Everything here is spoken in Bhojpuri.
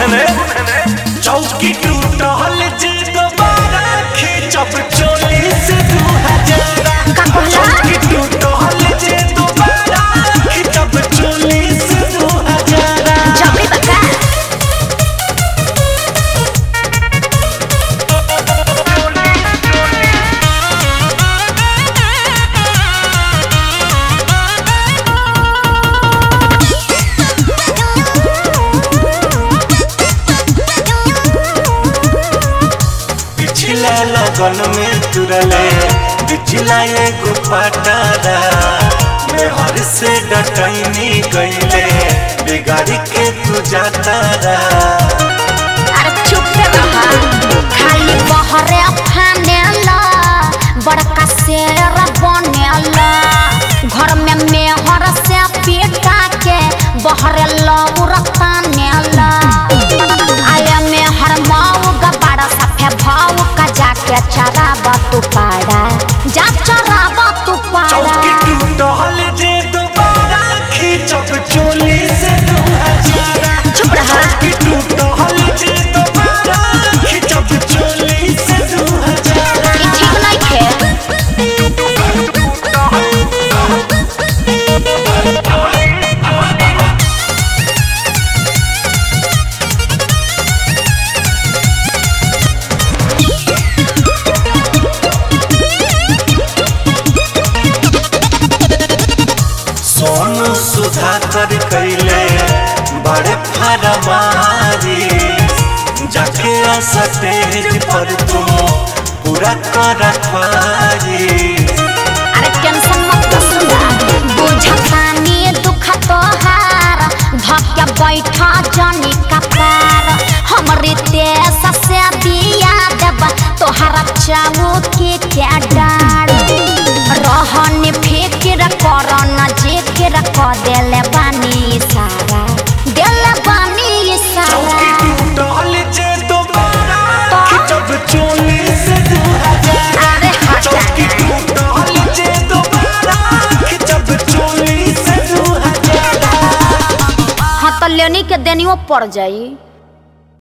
चौकी टूटल जे दोबारा खींचब चोली से दू हजार का कहला? चौकी टूटल जे दोबारा खींचब चोली से दू हजार जबरी बका पिछला लगन में तुरले पिछला एगो पटारा में हर से डटैनी गईले बिगाड़ी के तू जातारा अरे चुप रहा खाली बहरे फानेला बड़का शेर बनेला घर में मेहर से पीटा के बहरे लौरता नेला आया मेहर माऊ गबाड़ा सफे भाऊ का जाके चराबा तू पाड़ा जा चराबा तू चौकी पाड़ा टूटल जे दोबारा खींचब चोली से दू हजार चुप रहा। चौकी टूटल जे दोबारा खींचब चोली से दू हजार ई ठीक नहीं थे सोनू सुधाकर कैले बड़े फरमारी जाके स्टेज पर तुम पूरा कर रखवारी अरे टेंशन मत कर सुना बुझतानी दुख तोहार धक्या बैठा जनी कपार हमरे देश से दिया देब तोहरा चाऊ के क्या डार रहन फिक्र कर न जिक्र क देले बानी सारा देले बानी चौकी सारा टूटल जे दोबारा तो? खिंचब चोली से दू हजार अरे हटा चौकी टूटल जे दोबारा खिंचब चोली से दू हजार हाँ तो लेनी के देनियो पड़ जाई